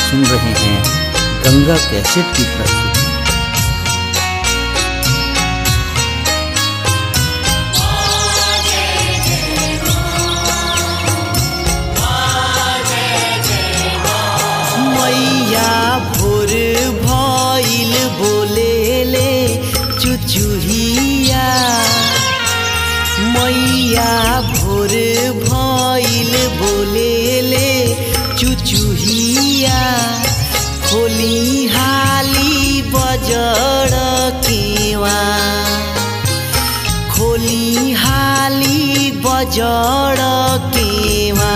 सुन रहे हैं गंगा कैसेट की प्रस्तुति मैया भोर भइल बोलेले चुचुहिया मैया भोर भइल बोलेले चुचुहिया खोली हाली बजड़ केवा खोली हाली बजड़ केवा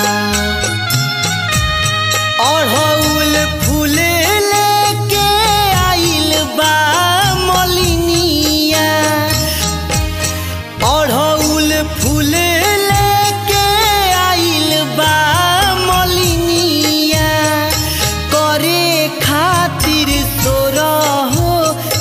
अढ़ौल फूल लेके आइल बा मलिनिया अढ़ौल फूल लेके आइल बा मलिनिया करे खातिर तोरा हो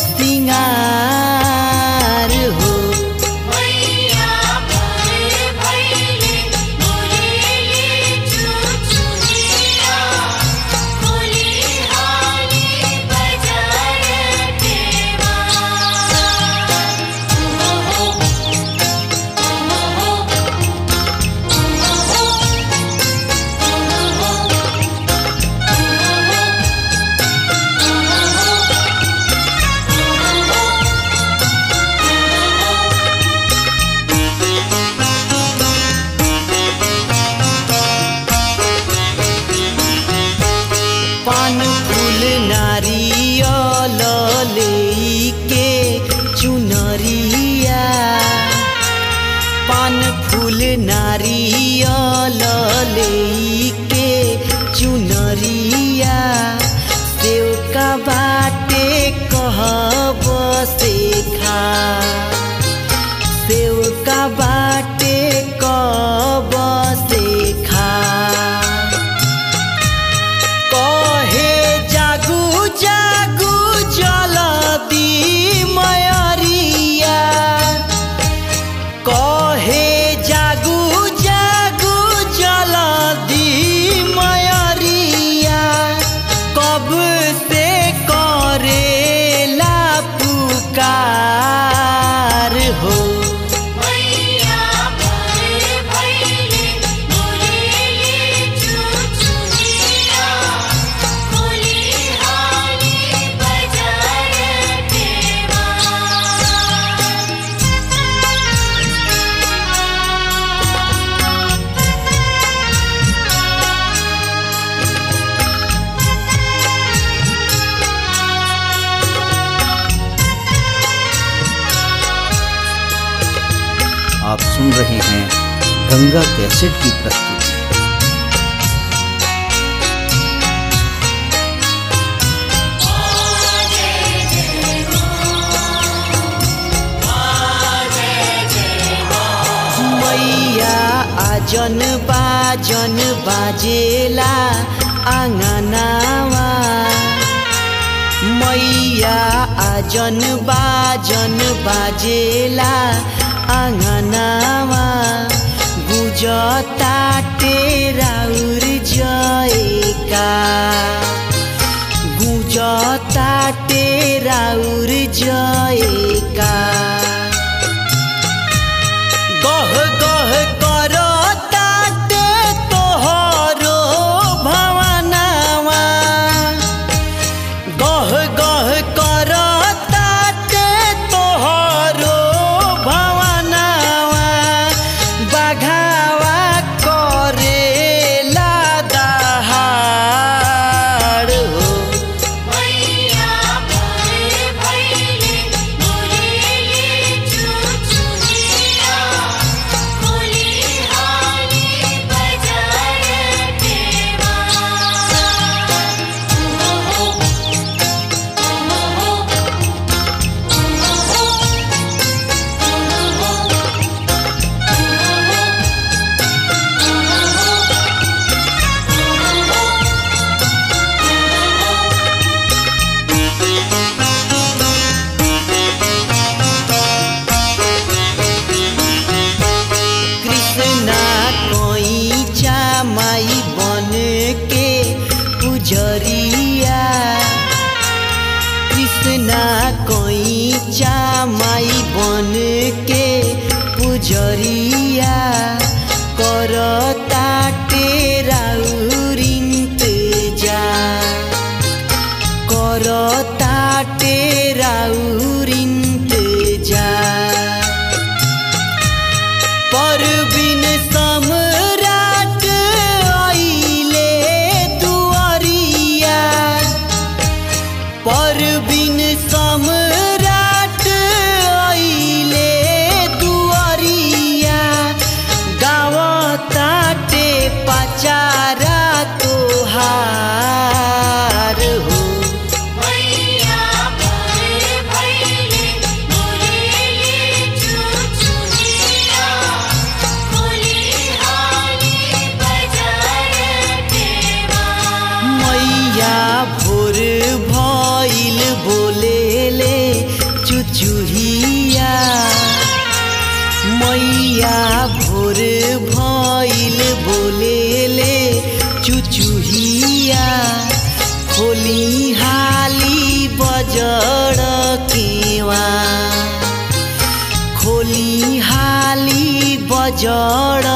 सिंगार हो मैया भोरे भइले बोलेले चुचुहिया खोली हाली बजार देवा ओहो पान फूल नारियल लेके चुनरिया पान फूल नारियल लेके चुनरिया सेव का बाटे कहब से खा सेव का बाटे कब से खा कहे जागू जागू जलती मयरिया कहे जागू जागू जलती मयरिया कब से करेला पुकार हो मैया भोरे भइले बोलेले चुचुहिया खोली हाली बजार देवा आप सुन रहे हैं गंगा कैसेट की प्रस्तुति मैया आजन बाजन बाजेला आँगनावा मैया आजन बाजन बाजेला आँगनावा गुजता टेराउर जयका गुजता टेराउर जयका गह गह करो ताटे तोहरो भवनावा गह गह करो ताटे तोहरो भवनावा बघावा करेला दहाड़ हो मैया भोरे भइले बोलेले नीचा माई बन के पुजरिया करता टेराउरिंत जा करता टेराउरिंत जा परबिन सम्राट आइले दुआरिया परबिन सम्राट आइले दुआरिया गावताटे पचारा तोहार हो मैया मोरे भैले बोलेले चुचुहिया खोली हाली बजार देवा मैया भोर भइल बोलेले चुचुहिया मैया भोर भइल बोलेले चुचुहिया खोली हाली बजड़ केवा खोली हाली बजड़